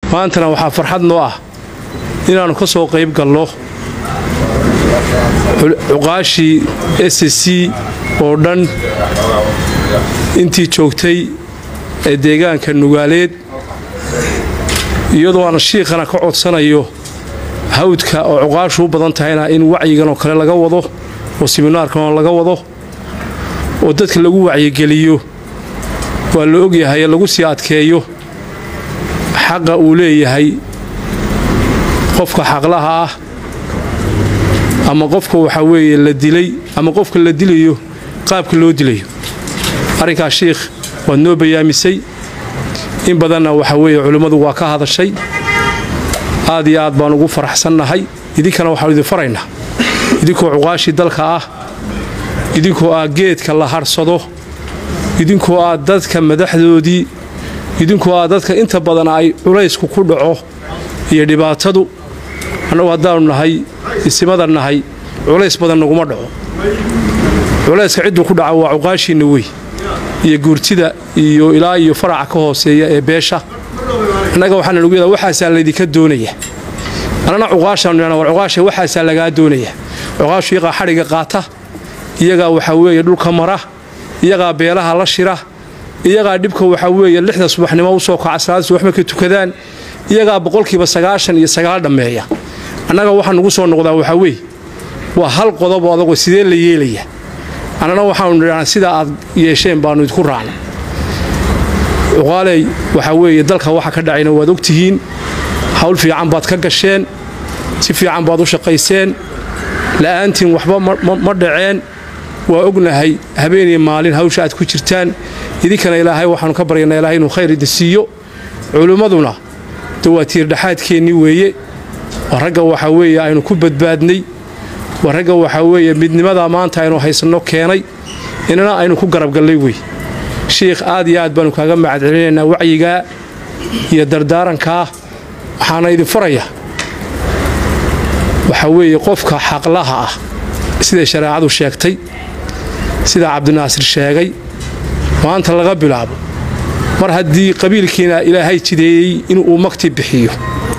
maantana waxaa farxad noo ah inaannu ka soo qayb galno cuqaashii s c oo dhan intii joogtay ee deegaanka nugaaleed iyadoo aan shiikhana ka codsanayo hawdka oo cuqaashu u badan tahayna in wacyigan oo kale laga wado oo siminaarkan laga wado oo dadka lagu wacyigeliyo waa la ogyahay lagu sii adkeeyo xaqa uu leeyahay qofka xaqlaha ah ama qofka waxaa weeye la dilay ama qofka la dilayo qaabka loo dilayo arrinkaas shiikh waad noo bayaamisay in badanna waxaa weeye culimmadu waa ka hadashay aad iyo aad baan ugu faraxsannahay idinkana waxaanu idin faraynaa idinkoo cuqaashii dalka ah idinkoo ah geedka la hadhsado idinkoo ah dadka madaxdoodii idinkoo ah dadka inta badan ay culaysku ku dhaco iyo dhibaatadu annagu haddaanu nahay isimada nahay culays badan naguma dhaco culayska cidduu ku dhaca waa cuqaashiinna wey iyo guurtida iyo ilaa iyo faraca ka hooseeya ee beesha annaga waxaana nugu yadaa waxaasaa laydinka doonaya annana cuqaashaanu war cuqaasha waxaasaa lagaa doonaya cuqaashu iyagaa xadhigga qaata iyagaa waxaa weeye dhulka mara iyagaa beelaha la shira iyagaa dhibka waxaa weeye lixda subaxnimo u soo kaca salaada subax markay tukadaan iyagaa boqolkiiba sagaashan iyo sagaal dhammeeya annaga waxaa nugu soo noqdaa waxaa weeye waa hal qodobo adagoo sidee la yeelaya annana waxaanu nidhahnaa sidaa aad yeesheen baannu idinku raacna cuqaaley waxaa weeye dalka waxa ka dhacayna waad ogtihiin hawl fiican baad ka gasheen si fiican baad u shaqayseen la'aantiin waxba ma dhaceen waa ognahay habeeniyo maalin hawsha aad ku jirtaan idinkana ilaahay waxaanu ka baryaynaa ilahay inuu khayr idin siiyo culimmaduna de waa tiirdhaxaadkeennii weeye waa ragga waxaa weeye aynu ku badbaadnay waa ragga waxaa weeye midnimadaa maanta aynu haysanno keenay inana aynu ku garabgallay wey shiikh aad iyo aad baanu kaaga mahadcelinaynaa wacyigaa iyo dardaarankaa waxaana idin faraya waxaa weeye qofka xaqlaha ah siday shareecadu sheegtay sidaa cabdinaasir sheegay maanta laga bilaabo mar haddii qabiilkiina ilaahay jideeyey inuu magti bixiyo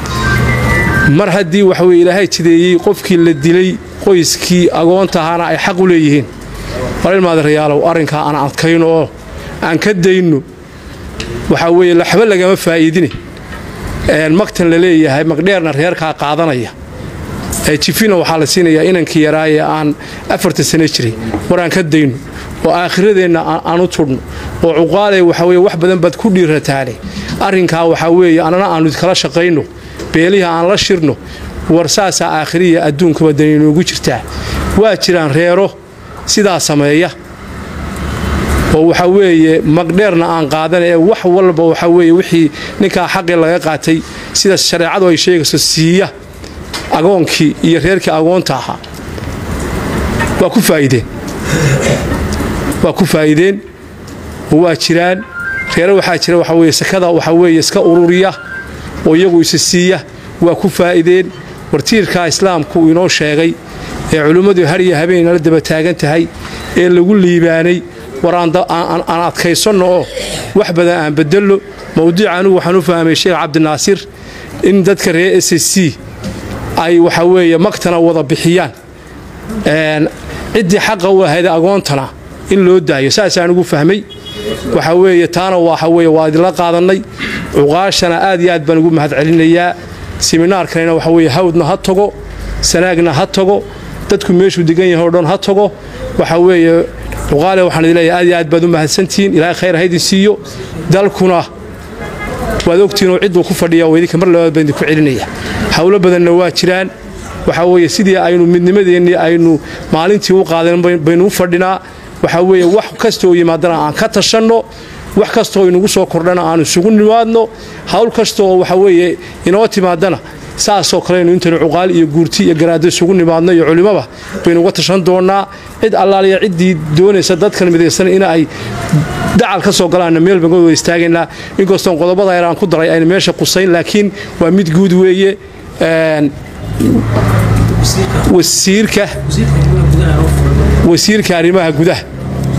mar haddii waxaweye ilaahay jideeyey qofkii la dilay qoyskii agoontahaana ay xaq u leeyihiin walilmaadarayaalow arrinkaa aan adkayno oo aan ka dayno waxaa weeye laxba lagama faa'iidine magtan la leeyahay magdheerna reerkaa qaadanaya jifina waxaa la siinayaa inankii yaraaye aan afartan sano jiray war aan ka dayno oo aakhiradeenna aan u tudhno oo cuqaaley waxaa weye wax badan baad ku dhiirataane arrinkaa waxaa weeye annana aannu kala shaqayno beelihi aan la shirno war saasaa aakhiriya adduunkaba dan inoogu jirtaa waa jiraan reero sidaa sameeya oo waxaa weeye magdheerna aan qaadan ee wax walba waxaa weeye wixii ninkaa xaqii laga qaatay sida shareecadu ay sheegayso siiya agoonkii iyo reerkii agoonta ahaa waa ku faa'iideen waa ku faa'iideen oo waa jiraan reere waxaa jira waxaa weeye sakada waxaa weeye iska ururiya oo iyagu isa siiya waa ku faa'iideen wartiirkaa islaamku uu inoo sheegay ee culimmadu hariya habeen nala daba taagan tahay ee lagu liibaanay war aan adkaysanno oo wax badan aan bedello mawduuca anugu waxaan u fahmay sheekh cabdinaasir in dadka reer s c ay waxaa weeye magtana wada bixiyaan ciddii xaqa u ahayd agoontana in loo daayo saasaan ugu fahmay waxaa weeye taana waxa weye waa idinla qaadannay cuqaashana aad iyo aad baan ugu mahad celinayaa siminaarkanina waxa weye hawdna ha tago sanaagna ha tago dadku meeshuu degan yahay o dhan ha tago waxaa weeye cuqaale waxaan idin leeyahay aad iyo aad baad u mahadsantihiin ilaahay khayr ha idin siiyo dalkuna waad ogtihiin oo cidduu ku fadhiya oo idinka mar labaad baan idinku celinaya howlo badanna waa jiraan waxaa weeye sidii aynu midnimadeennii aynu maalintii u qaadan baynu u fadhinaa waxaa weeye wax kastooo yimaadana aan ka tashanno wax kastooo inagu soo kordhana aan isugu nimaadno hawl kastaoo waxaa weeye inoo timaadana saasoo kaleynu intaynu cuqaal iyo guurti iyo garaado isugu nimaadno iyo culimmaba baynu uga tashan doonnaa cid allaaliya ciddii doonaysa dadkan midaysan in ay dacal ka soo galaanna meel baan wada istaagaynaa inkastoon qodobada yar aan ku daray ayna meesha qusayn laakiin waa mid guud weeye wasiirka wasiirka arrimaha gudaha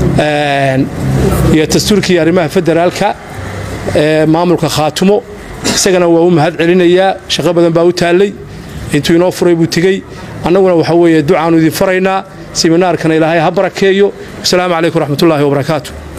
iyo dastuurkii arrimaha federaalka ee maamulka khaatumo isagana waa u mahad celinayaa shaqo badan baa u taallay intuu inoo furay buu tegey annaguna waxa weeye ducaannu idin faraynaa siminaarkana ilaahay ha barakeeyo wasalaamu calaykum raxmatullaahi wabarakaatu